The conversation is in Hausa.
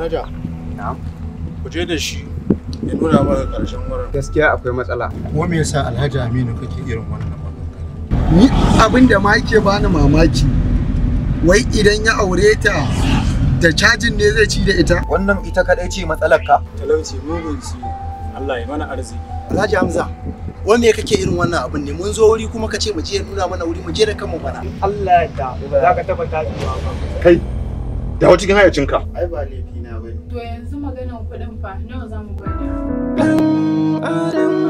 Manaja, Na'am. ku je da shi ya nuna maka ƙarshen wurin. Gaskiya akwai matsala. Kuma me yasa Alhaji Aminu kake irin wannan magana? ni abin da ma yake bani mamaki wai idan ya aure ta da cajin ne zai ci da ita Wannan ita kadai ce matsalar ka? Talauci mugun ci. Allah ya mana arziki. Alhaji Hamza, wai me kake irin wannan abin ne? Mun zo wuri kuma ka ce mu je nuna mana wuri mu je da kanmu bana. Allah ya da ba za ka taba tasowa ba. Kai, dawo cikin hayacinka. Ai ba laifi na bane. To yanzu maganan kuɗin fa nawa za mu bada? Dan Adam